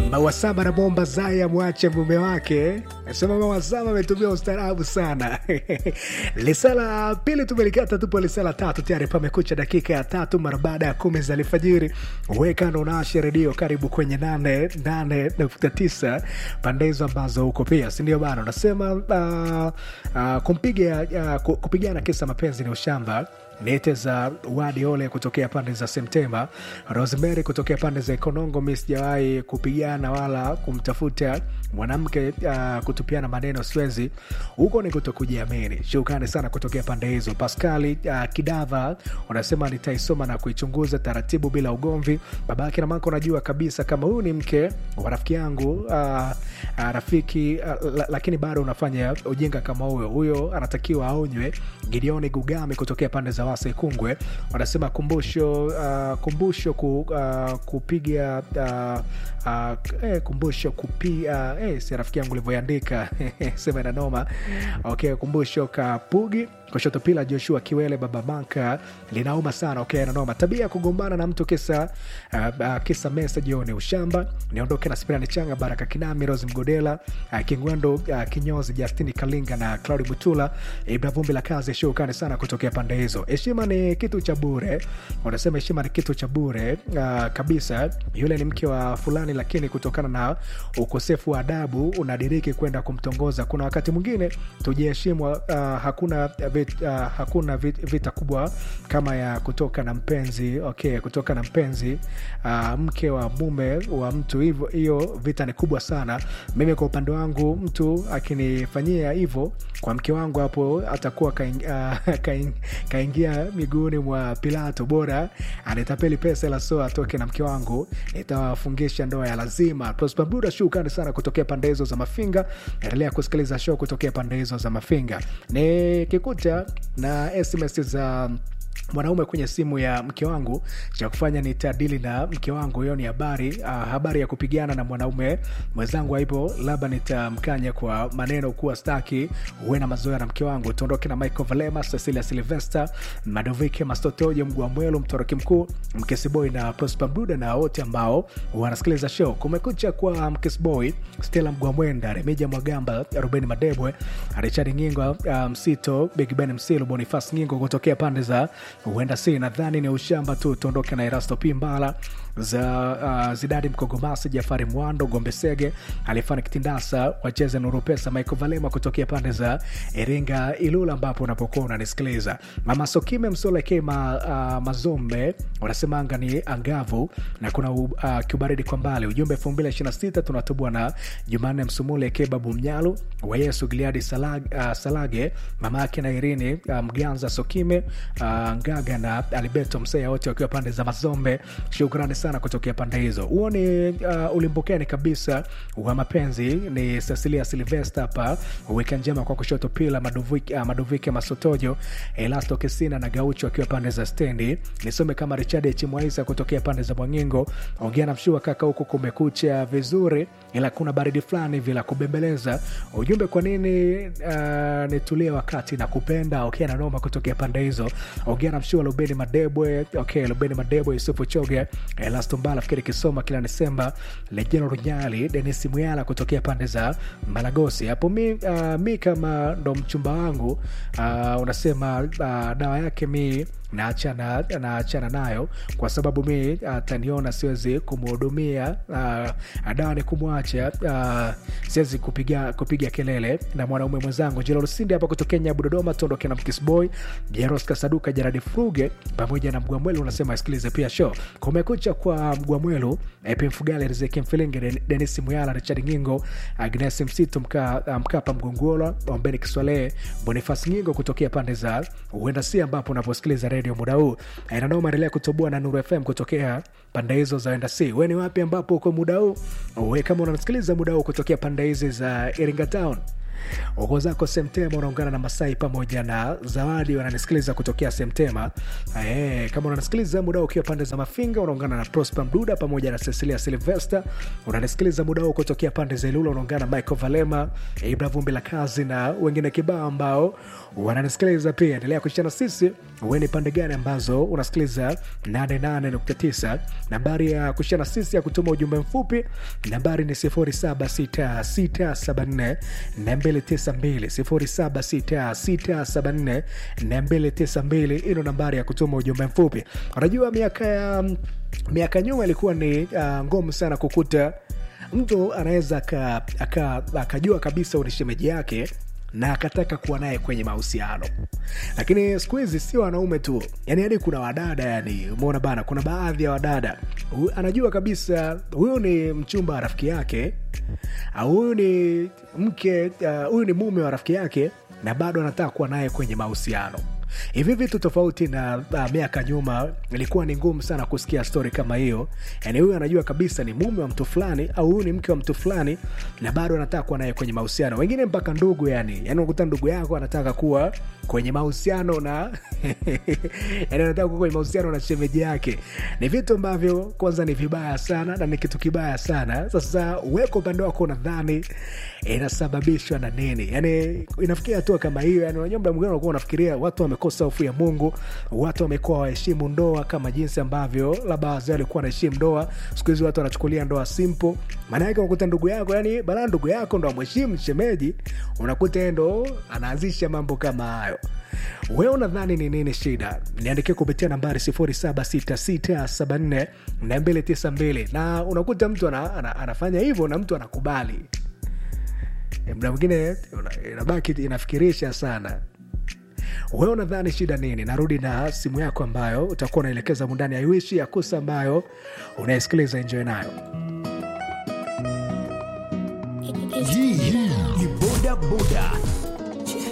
Mawasama na bomba Zaya mwache mume wake, nasema Mawasama ametumia ustaarabu sana. lisala pili tumelikata, tupo lisala tatu tayari, pamekucha dakika ya tatu mara baada ya kumi za alfajiri. Wekano naasha redio, karibu kwenye nane nane nukta tisa pande hizo ambazo huko pia, sindio bana? Unasema uh, uh, kumpiga uh, kupigana kisa mapenzi ni ushamba nete za wadi ole kutokea pande za Septemba, Rosemary kutokea pande za Ikonongo. Mi sijawahi kupigana wala kumtafuta mwanamke uh, kutupiana maneno, siwezi huko ni kutokujiamini. Shukrani sana kutokea pande hizo. Paskali uh, Kidava unasema nitaisoma na kuichunguza taratibu bila ugomvi. Babake na mako najua kabisa kama huyu ni mke wa rafiki yangu uh, uh, rafiki uh, lakini bado unafanya ujinga kama huyo. Huyo anatakiwa aonywe. Gideoni Gugami kutokea pande za Wasa Ikungwe wanasema kumbusho uh, kumbusho ku, uh, kupiga uh, uh, eh, kumbusho kupiga eh, si rafiki yangu ulivyoandika sema na noma. Okay, kumbusho kapugi kushoto pila Joshua Kiwele baba Manka linauma sana. Okay, na noma tabia ya kugombana na mtu kisa uh, uh, kisa message ni ushamba. Niondoke na Spirani Changa Baraka Kinami Rose Mgodela uh, Kingwendo uh, Kinyozi Justini Kalinga na Claudi Butula Ibra Vumbi la kazi shukani sana kutokea pande hizo. Heshima ni kitu cha bure, wanasema heshima ni kitu cha bure uh, kabisa. Yule ni mke wa fulani, lakini kutokana na ukosefu wa adabu unadiriki kwenda kumtongoza. Kuna wakati mwingine tujiheshimu. Uh, hakuna vit, uh, hakuna vit, vita kubwa kama ya kutoka na mpenzi okay, kutoka na mpenzi uh, mke wa mume wa mtu hivyo, hiyo vita ni kubwa sana. Mimi kwa upande wangu, mtu akinifanyia hivyo kwa mke wangu, hapo atakuwa kaingia uh, kaing, kaingia miguuni mwa Pilato. Bora anitapeli pesa la so atoke na mke wangu, nitawafungisha ndoa ya lazima. Prosper Buda, shukrani sana kutokea pande hizo za Mafinga. Endelea kusikiliza show kutokea pande hizo za Mafinga. Ni kikuta na SMS za mwanaume kwenye simu ya mke wangu, cha kufanya ni tadili na mke wangu. Hiyo ni habari uh, habari ya kupigana na mwanaume mwenzangu, haipo labda nitamkanya kwa maneno kuwa staki uwe na mazoea na mke wangu. Tuondoke na Michael Valema, Cecilia Silvester, Madovike Mastotojo, Mgua Mwelu, Mtoroki Mkuu, Mkesiboy na Prosper Bruda na wote ambao wanasikiliza show. Kumekucha kwa Mkesiboy, Stella Mgua Mwenda, Remija Mwagamba, Ruben Madebwe, Richard Ngingo, Msito, um, Big Ben Msilu, Bonifas Ngingo kutokea pande za huenda si nadhani ni ushamba tu. Tuondoke na Erasto Pimbala za uh, Zidadi Mkogomasi, Jafari Mwando, Gombe Sege, Alifani Kitindasa, wacheze Nuru Pesa, Michael Valema kutokea pande za Iringa Ilula, ambapo unapokuwa unanisikiliza. Mama Sokime Msoleke ma, uh, Mazombe wanasema anga ni angavu na kuna uh, kiubaridi kwa mbali. Ujumbe elfu mbili ishirini na sita tunatubwa na Jumanne Msumule Kebabu Mnyalu wa Yesu Giliadi Salage, uh, Salage mama yake na Irini uh, Mganza Sokime uh, Ngaga na Alberto Mseya wote wakiwa pande za Mazombe. Shukrani sana kutokea pande hizo. Huo ni uh, ulimbukeni kabisa wa mapenzi. Ni Cecilia Silvester hapa, wika njema kwa kushoto pila Maduvike, uh, Maduvike Masotojo, Elasto Kesina na Gaucho wakiwa pande za stendi. Nisome kama Richard Chimwaisa kutokea pande za Mwangingo. Ongea na mshua kaka, huku kumekucha vizuri, ila kuna baridi fulani vila kubembeleza. Ujumbe kwa nini uh, nitulie wakati na kupenda okay, na noma kutokea pande hizo. Ongea na mshua Lubeni Madebwe, okay, Lubeni Madebwe, Yusufu Choge, Elasto Mbala, fikiri Kisoma kila Desemba, Lejeno Runyali, Denis Muyala kutokea pande za Malagosi. Hapo mi, uh, mi kama ndo mchumba wangu uh, unasema uh, dawa yake mi naachana naachana nayo kwa sababu mi ataniona siwezi kumhudumia. Uh, dawa ni kumwacha. Uh, siwezi kupiga, kupiga kelele na mwanaume mwenzangu. Jelorusindi hapa kutokea Nyabu Dodoma, tuondoke na Mkisboy Jeros Kasaduka, Jaradi Fruge pamoja na Mgwamwelu. Unasema asikilize pia show kumekucha kwa Mgwamwelu, Epi Mfugale, Rizeki Mfilingi, Denis Muyala, Richard Ngingo, Agnes Msitu, Mka, Mkapa Mgongola, Ombeni Kiswale, Bonifas Ngingo kutokea pande za uenda si ambapo unaposikiliza redio muda huu nanoma. Endelea kutoboa na Nuru FM kutokea pande hizo za enda si. We ni wapi ambapo uko muda huu? We kama unasikiliza muda huu kutokea pande hizi za Iringa Town uko zako Semtema, unaungana na Masai pamoja na Zawadi wananisikiliza kutokea Semtema. Eh, kama unanisikiliza muda ukiwa pande za Mafinga, unaungana na Prosper Mduda pamoja na Cecilia Silvester. Unanisikiliza muda huu kutokea pande za Ilula, unaungana na Michael Valema, Ibra Vumbi la Kazi na wengine kibao ambao wananisikiliza pia. Endelea kushana sisi, uwe ni pande gani ambazo unasikiliza 88.9. Nambari ya kushana sisi ya kutuma ujumbe mfupi nambari ni 076674 292 076674 ino nambari ya kutuma ujumbe mfupi. Unajua miaka ya miaka nyuma ilikuwa ni uh, ngumu sana kukuta mtu anaweza akajua kabisa ni shemeji yake na akataka kuwa naye kwenye mahusiano, lakini siku hizi sio wanaume tu, yani hadi kuna wadada, yani umeona bana, kuna baadhi ya wadada hu, anajua kabisa huyu ni mchumba wa rafiki yake au huyu ni mke huyu uh, ni mume wa rafiki yake na bado anataka kuwa naye kwenye mahusiano hivi vitu tofauti na uh, miaka nyuma ilikuwa ni ngumu sana kusikia stori kama hiyo yani huyu anajua kabisa ni mume wa mtu fulani au huyu ni mke wa mtu fulani na bado anataka kuwa naye kwenye mahusiano wengine mpaka ndugu yani yani unakuta ndugu yako anataka kuwa kwenye mahusiano na yani anataka kuwa kwenye mahusiano na shemeji yake ni vitu ambavyo kwanza ni vibaya sana na ni kitu kibaya sana sasa uweko upande wako unadhani inasababishwa na nini yani inafikia hatua kama hiyo yani unajua mda mwingine unakuwa unafikiria watu wamekosa hofu ya mungu watu wamekuwa waheshimu ndoa kama jinsi ambavyo labda wazee walikuwa wanaheshimu ndoa siku hizi watu wanachukulia ndoa simple maana yake unakuta ndugu yako yani balaa ndugu yako ndo amheshimu shemeji unakuta ndo anaanzisha mambo kama hayo wewe unadhani ni nini shida niandikia kupitia nambari 0766742292 na unakuta mtu ana, ana, anafanya hivyo na mtu anakubali mda mwingine inabaki inafikirisha sana wewe unadhani shida nini narudi na simu yako ambayo utakuwa unaelekeza mundani ya iwishi ya kusa ambayo unaisikiliza enjoy nayo hii ni boda boda